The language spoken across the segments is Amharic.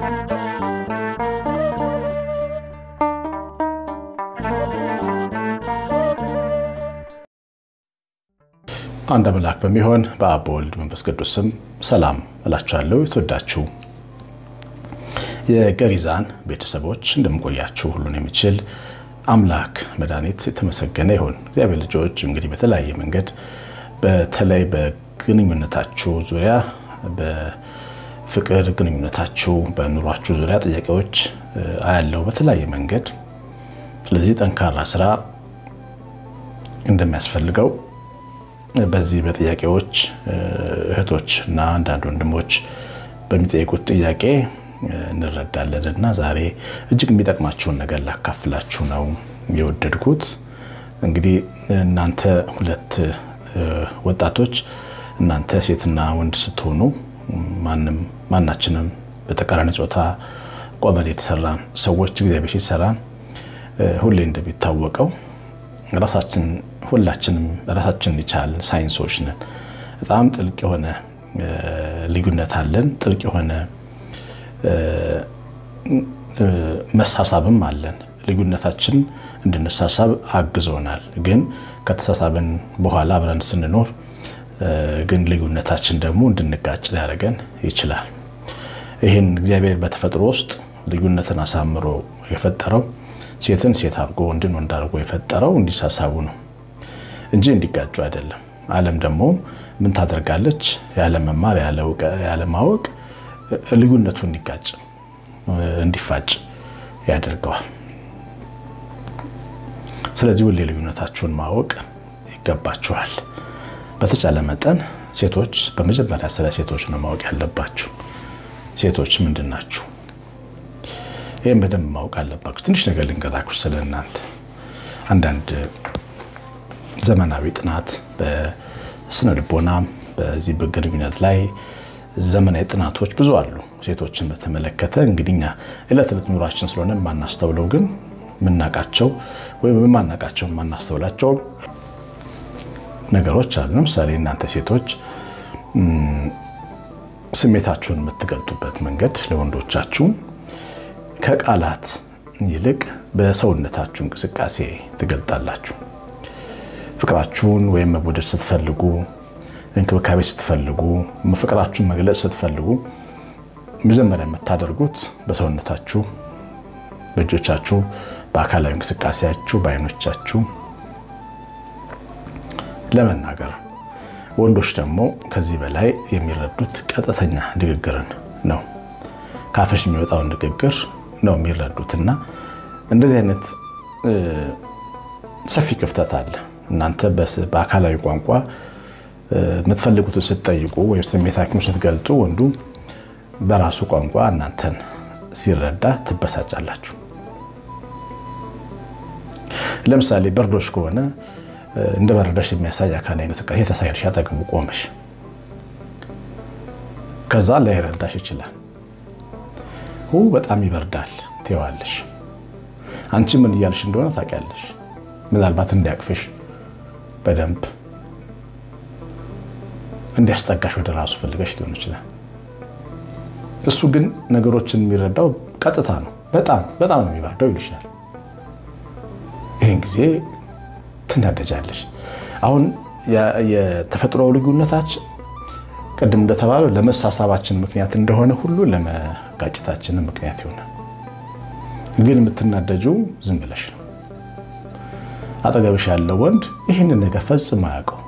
አንድ አምላክ በሚሆን በአብ በወልድ መንፈስ ቅዱስ ስም ሰላም እላችኋለሁ። የተወዳችሁ የገሪዛን ቤተሰቦች እንደምቆያችሁ ሁሉን የሚችል አምላክ መድኃኒት የተመሰገነ ይሁን። እግዚአብሔር ልጆች እንግዲህ በተለያየ መንገድ በተለይ በግንኙነታችሁ ዙሪያ በፍቅር ግንኙነታችሁ በኑሯችሁ ዙሪያ ጥያቄዎች አያለው በተለያየ መንገድ። ስለዚህ ጠንካራ ስራ እንደሚያስፈልገው በዚህ በጥያቄዎች እህቶች እና አንዳንድ ወንድሞች በሚጠይቁት ጥያቄ እንረዳለን እና ዛሬ እጅግ የሚጠቅማችሁን ነገር ላካፍላችሁ ነው የወደድኩት። እንግዲህ እናንተ ሁለት ወጣቶች እናንተ ሴትና ወንድ ስትሆኑ ማንም ማናችንም በተቃራኒ ጾታ ቆመን የተሰራን ሰዎች እግዚአብሔር ሲሰራን ሁሌ እንደሚታወቀው ራሳችን ሁላችንም ራሳችንን የቻልን ሳይንሶች ነን። በጣም ጥልቅ የሆነ ልዩነት አለን። ጥልቅ የሆነ መሳሳብም አለን። ልዩነታችን እንድንሳሳብ አግዞናል። ግን ከተሳሳብን በኋላ አብረን ስንኖር ግን ልዩነታችን ደግሞ እንድንጋጭ ሊያደርገን ይችላል። ይህን እግዚአብሔር በተፈጥሮ ውስጥ ልዩነትን አሳምሮ የፈጠረው ሴትን ሴት አድርጎ ወንድን ወንድ አድርጎ የፈጠረው እንዲሳሳቡ ነው እንጂ እንዲጋጩ አይደለም። ዓለም ደግሞ ምን ታደርጋለች? ያለ መማር ያለ ማወቅ ልዩነቱ እንዲጋጭ እንዲፋጭ ያደርገዋል። ስለዚህ ሁሌ ልዩነታችሁን ማወቅ ይገባችኋል። በተቻለ መጠን ሴቶች በመጀመሪያ ስለ ሴቶች ነው ማወቅ ያለባችሁ። ሴቶች ምንድን ናችሁ? ይህም በደንብ ማወቅ አለባችሁ። ትንሽ ነገር ልንገራችሁ ስለ እናንተ። አንዳንድ ዘመናዊ ጥናት በስነ ልቦና በዚህ በግንኙነት ላይ ዘመናዊ ጥናቶች ብዙ አሉ። ሴቶችን በተመለከተ እንግዲህ እኛ ዕለት ዕለት ኑሯችን ስለሆነ የማናስተውለው ግን የምናውቃቸው ወይም የማናውቃቸው የማናስተውላቸው ነገሮች አሉ። ለምሳሌ እናንተ ሴቶች ስሜታችሁን የምትገልጡበት መንገድ ለወንዶቻችሁ ከቃላት ይልቅ በሰውነታችሁ እንቅስቃሴ ትገልጣላችሁ። ፍቅራችሁን ወይም መወደድ ስትፈልጉ፣ እንክብካቤ ስትፈልጉ፣ ፍቅራችሁን መግለጽ ስትፈልጉ መጀመሪያ የምታደርጉት በሰውነታችሁ፣ በእጆቻችሁ፣ በአካላዊ እንቅስቃሴያችሁ፣ በአይኖቻችሁ ለመናገር ወንዶች ደግሞ ከዚህ በላይ የሚረዱት ቀጥተኛ ንግግርን ነው። ካፍሽ የሚወጣውን ንግግር ነው የሚረዱት እና እንደዚህ አይነት ሰፊ ክፍተት አለ። እናንተ በአካላዊ ቋንቋ የምትፈልጉትን ስትጠይቁ ወይም ስሜታችሁን ስትገልጡ ወንዱ በራሱ ቋንቋ እናንተን ሲረዳ ትበሳጫላችሁ። ለምሳሌ በርዶሽ ከሆነ እንደ በረዳሽ የሚያሳይ አካላዊ እንቅስቃሴ ተሳይልሽ አጠገቡ ቆመሽ ከዛ ላይረዳሽ ይችላል። በጣም ይበርዳል ትይዋለሽ። አንቺ ምን እያልሽ እንደሆነ ታውቂያለሽ። ምናልባት እንዲያቅፍሽ በደንብ እንዲያስጠጋሽ ወደ ራሱ ፈልገሽ ሊሆን ይችላል። እሱ ግን ነገሮችን የሚረዳው ቀጥታ ነው። በጣም በጣም ነው የሚበርደው ይልሻል። ይህን ጊዜ ትናደጃለሽ። አሁን የተፈጥሮ ልዩነታችን ቅድም እንደተባለው ለመሳሳባችን ምክንያት እንደሆነ ሁሉ ለመጋጨታችን ምክንያት ይሆናል። ግን የምትናደጂው ዝም ብለሽ ነው። አጠገብሽ ያለው ወንድ ይህንን ነገር ፈጽሞ አያውቀው።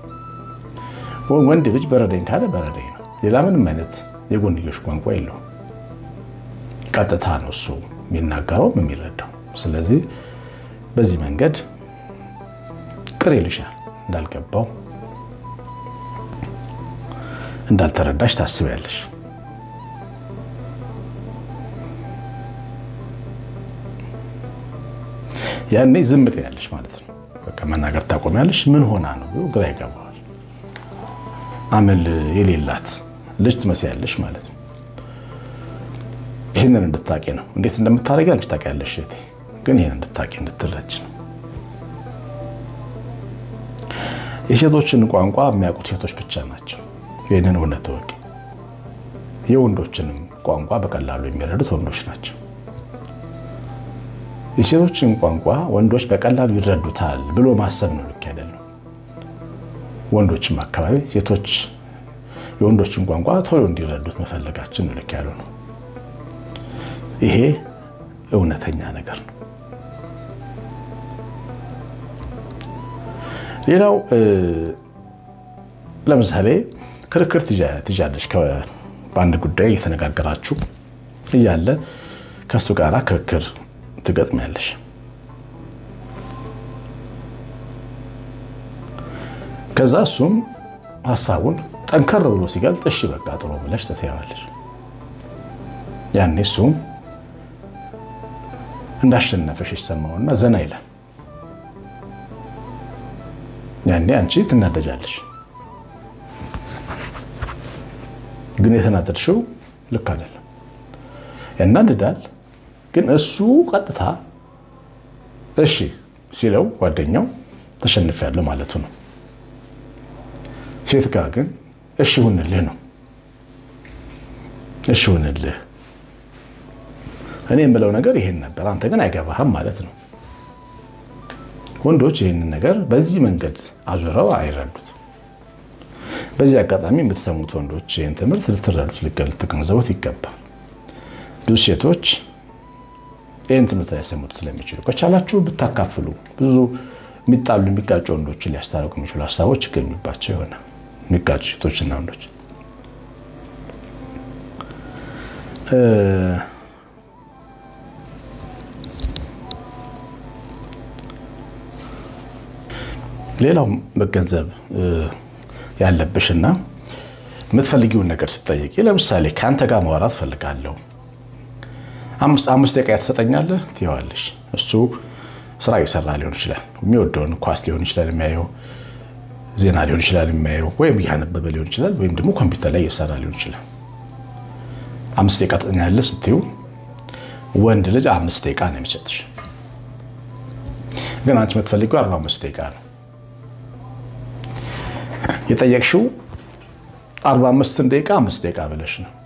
ወንድ ልጅ በረደኝ ካለ በረደኝ ነው። ሌላ ምንም አይነት የጎንዮሽ ቋንቋ የለውም። ቀጥታ ነው እሱ የሚናገረውም የሚረዳው። ስለዚህ በዚህ መንገድ ቅር ይልሻል እንዳልገባው እንዳልተረዳሽ ታስቢያለሽ። ያኔ ዝም ትያለሽ ማለት ነው። በቃ መናገር ታቆሚያለሽ። ምን ሆና ነው ብሎ ግራ ይገባዋል። አመል የሌላት ልጅ ትመስያለሽ ማለት ነው። ይህንን እንድታቂ ነው። እንዴት እንደምታደርጊ አንቺ ታውቂያለሽ እህቴ፣ ግን ይህን እንድታቂ እንድትረጅ ነው። የሴቶችን ቋንቋ የሚያውቁት ሴቶች ብቻ ናቸው። ይህንን እውነት ተወቂ። የወንዶችንም ቋንቋ በቀላሉ የሚረዱት ወንዶች ናቸው። የሴቶችን ቋንቋ ወንዶች በቀላሉ ይረዱታል ብሎ ማሰብ ነው ልክ አይደለም። ወንዶችም አካባቢ ሴቶች የወንዶችን ቋንቋ ቶሎ እንዲረዱት መፈለጋችን ነው ልክ ያለው ነው። ይሄ እውነተኛ ነገር ነው። ሌላው ለምሳሌ ክርክር ትይዣለች። በአንድ ጉዳይ እየተነጋገራችሁ እያለ ከእሱ ጋር ክርክር ትገጥሚያለሽ። ከዛ እሱም ሀሳቡን ጠንከር ብሎ ሲገልጥ እሺ በቃ ጥሩ ብለሽ ትተያዋለሽ። ያኔ እሱም እንዳሸነፈሽ ይሰማውና ዘና ይላል። ያኔ አንቺ ትናደጃለሽ። ግን የተናደድሽው ልክ አይደለም። ያናድዳል። ግን እሱ ቀጥታ እሺ ሲለው ጓደኛው ተሸንፊያለሁ ማለቱ ነው። ሴት ጋር ግን እሺ ሁንልህ ነው። እሺ ሁንልህ እኔ የምለው ነገር ይሄን ነበር፣ አንተ ግን አይገባህም ማለት ነው። ወንዶች ይህንን ነገር በዚህ መንገድ አዙረው አይረዱት። በዚህ አጋጣሚ የምትሰሙት ወንዶች ይህን ትምህርት ልትረዱት፣ ልትገነዘቡት ይገባል። ብዙ ሴቶች ይህን ትምህርት ላይሰሙት ስለሚችሉ ከቻላችሁ ብታካፍሉ ብዙ የሚጣሉ የሚጋጩ ወንዶችን ሊያስታርቁ የሚችሉ ሀሳቦች ይገኙባቸው ይሆናል። የሚጋጩ ሴቶችና ወንዶች ሌላው መገንዘብ ያለብሽና የምትፈልጊውን ነገር ስትጠይቂ፣ ለምሳሌ ከአንተ ጋር ማውራት ፈልጋለሁ አምስት ደቂቃ ትሰጠኛለህ ትይዋለሽ። እሱ ስራ እየሰራ ሊሆን ይችላል። የሚወደውን ኳስ ሊሆን ይችላል የሚያየው፣ ዜና ሊሆን ይችላል የሚያየው፣ ወይም እያነበበ ሊሆን ይችላል፣ ወይም ደግሞ ኮምፒውተር ላይ እየሰራ ሊሆን ይችላል። አምስት ደቂቃ ትሰጠኛለህ ስትይው ወንድ ልጅ አምስት ደቂቃ ነው የሚሰጥሽ። ግን አንቺ የምትፈልጊው አርባ አምስት ደቂቃ ነው የጠየቅሽው። አርባ አምስትን ደቂቃ አምስት ደቂቃ ብለሽ ነው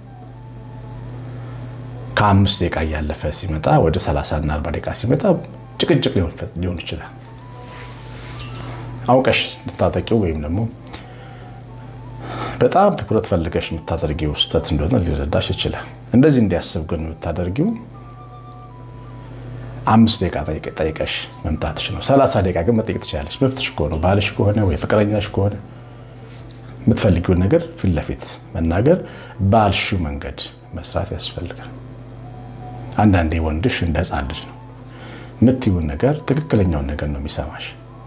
ከአምስት ደቂቃ እያለፈ ሲመጣ ወደ 30 እና 40 ደቂቃ ሲመጣ ጭቅጭቅ ሊሆን ይችላል። አውቀሽ ልታጠቂው ወይም ደግሞ በጣም ትኩረት ፈልገሽ የምታደርጊው ስህተት እንደሆነ ሊረዳሽ ይችላል። እንደዚህ እንዲያስብ ግን የምታደርጊው አምስት ደቂቃ ጠይቀሽ መምጣትሽ ነው። 30 ደቂቃ ግን መጠየቅ ትችላለች። መብትሽ ከሆነ ባልሽ ከሆነ ወይ ፍቅረኛሽ ከሆነ የምትፈልጊውን ነገር ፊት ለፊት መናገር ባልሽው መንገድ መስራት ያስፈልጋል። አንዳንዴ ወንድሽ እንደ ሕፃን ልጅ ነው። የምትይውን ነገር ትክክለኛውን ነገር ነው የሚሰማሽ።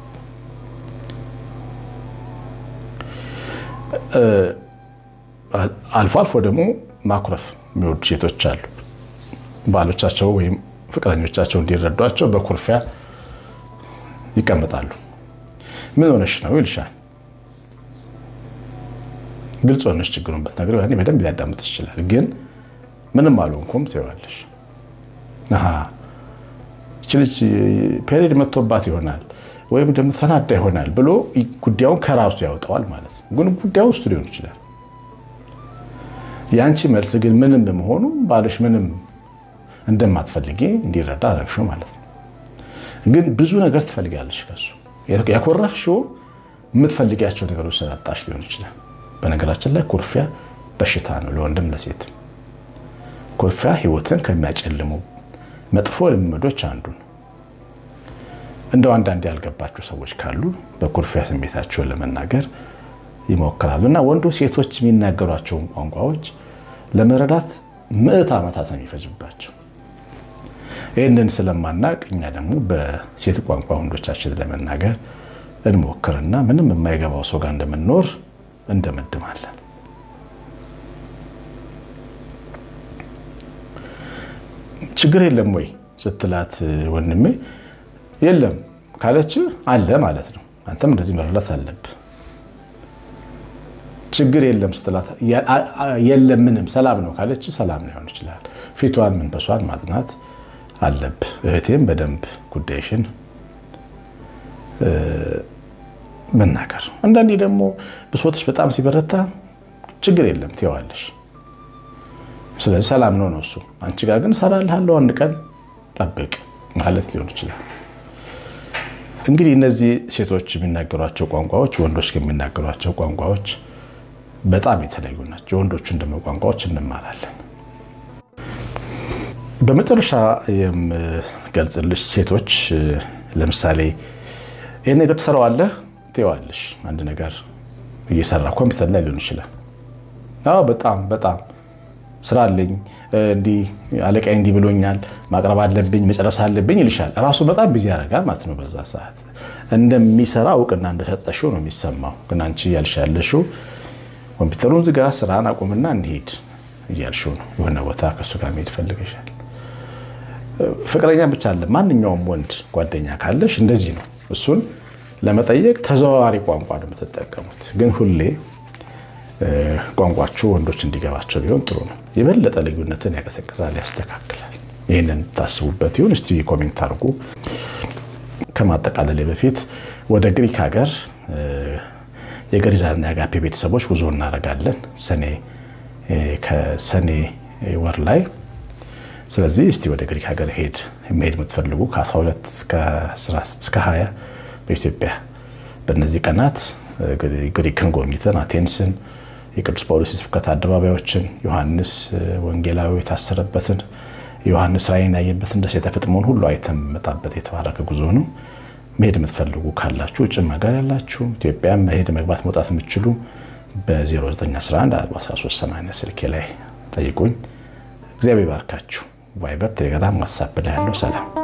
አልፎ አልፎ ደግሞ ማኩረፍ የሚወዱ ሴቶች አሉ። ባሎቻቸው ወይም ፍቅረኞቻቸው እንዲረዷቸው በኩርፊያ ይቀመጣሉ። ምን ሆነሽ ነው ይልሻል። ግልጽ ሆነሽ ችግሩን ብትነግሪው ያኔ በደንብ ሊያዳምጥሽ ይችላል። ግን ምንም አልሆንኩም ትይዋለሽ። ይች ልጅ ፔሬድ መጥቶባት ይሆናል ወይም ደግሞ ተናዳ ይሆናል ብሎ ጉዳዩን ከራሱ ያወጣዋል ማለት ነው። ግን ጉዳዩ ውስጡ ሊሆን ይችላል። የአንቺ መልስ ግን ምንም በመሆኑ ባልሽ ምንም እንደማትፈልጊ እንዲረዳ አደረግሽው ማለት ነው። ግን ብዙ ነገር ትፈልጊያለሽ ከሱ ያኮረፍሽው የምትፈልጊያቸው ነገሮች ስላጣሽ ሊሆን ይችላል። በነገራችን ላይ ኩርፊያ በሽታ ነው፣ ለወንድም ለሴት። ኩርፊያ ሕይወትን ከሚያጨልሙ መጥፎ ልምዶች አንዱ ነው። እንደው አንዳንድ ያልገባቸው ሰዎች ካሉ በኩርፊያ ስሜታቸውን ለመናገር ይሞክራሉ እና ወንዶ ሴቶች የሚናገሯቸውን ቋንቋዎች ለመረዳት ምዕት ዓመታት ነው የሚፈጅባቸው። ይህንን ስለማናቅ እኛ ደግሞ በሴት ቋንቋ ወንዶቻችን ለመናገር እንሞክርና ምንም የማይገባው ሰው ጋር እንደምንኖር እንደመድማለን። ችግር የለም ወይ ስትላት ወንድሜ የለም ካለች አለ ማለት ነው። አንተም እንደዚህ መረዳት አለብህ። ችግር የለም ስትላት የለም ምንም ሰላም ነው ካለች ሰላም ሊሆን ይችላል። ፊቷን መንፈሷን ማጥናት አለብህ። እህቴም በደንብ ጉዳይሽን መናገር። አንዳንዴ ደግሞ ብሶትሽ በጣም ሲበረታ ችግር የለም ትይዋለሽ። ስለዚህ ሰላም ነው ነው እሱ። አንቺ ጋር ግን እሰራልሃለሁ አንድ ቀን ጠብቅ ማለት ሊሆን ይችላል። እንግዲህ እነዚህ ሴቶች የሚናገሯቸው ቋንቋዎች ወንዶች ከሚናገሯቸው ቋንቋዎች በጣም የተለዩ ናቸው። የወንዶቹን ደግሞ ቋንቋዎች እንማራለን። በመጨረሻ የምገልጽልሽ ሴቶች ለምሳሌ ይህን ነገር ትሰራዋለህ፣ ትይዋለሽ። አንድ ነገር እየሰራ ኮምፒውተር ላይ ሊሆን ይችላል። አዎ በጣም በጣም ስራ አለኝ፣ እንዲህ አለቃ እንዲህ ብሎኛል፣ ማቅረብ አለብኝ፣ መጨረስ አለብኝ ይልሻል። ራሱ በጣም ቢዚ ያደርጋል ማለት ነው። በዛ ሰዓት እንደሚሰራ እውቅና እንደሰጠሽው ነው የሚሰማው። ግን አንቺ እያልሽ ያለሽው ኮምፒውተሩን ዝጋ፣ ስራን አቁምና እንሂድ እያልሽው ነው። የሆነ ቦታ ከእሱ ጋር መሄድ ፈልገሻል። ፍቅረኛ ብቻ አለ ማንኛውም ወንድ ጓደኛ ካለሽ እንደዚህ ነው። እሱን ለመጠየቅ ተዘዋዋሪ ቋንቋ ነው የምትጠቀሙት። ግን ሁሌ ቋንቋችሁ ወንዶች እንዲገባቸው ቢሆን ጥሩ ነው። የበለጠ ልዩነትን ያቀሰቅሳል፣ ያስተካክላል። ይህንን ታስቡበት ይሁን። እስቲ ኮሜንት አድርጉ። ከማጠቃለሌ በፊት ወደ ግሪክ ሀገር የገሪዛና የአጋፔ ቤተሰቦች ጉዞ እናደርጋለን ሰኔ ከሰኔ ወር ላይ። ስለዚህ እስቲ ወደ ግሪክ ሀገር ሄድ መሄድ የምትፈልጉ ከ12 እስከ 20 በኢትዮጵያ በእነዚህ ቀናት ግሪክን ጎብኝተን አቴንስን፣ የቅዱስ ጳውሎስ የስብከት አደባባዮችን፣ ዮሐንስ ወንጌላዊ የታሰረበትን ዮሐንስ ራእይን ያየበትን ደሴተ ፍጥሞን ሁሉ አይተን የምንመጣበት የተባረከ ጉዞ ነው። መሄድ የምትፈልጉ ካላችሁ ውጭም ሀገር ያላችሁ ኢትዮጵያ መሄድ መግባት መውጣት የምትችሉ በ09114380 ስልኬ ላይ ጠይቁኝ። እግዚአብሔር ይባርካችሁ። ቫይበር፣ ቴሌግራም፣ ዋትሳፕ ላይ ያለው ሰላም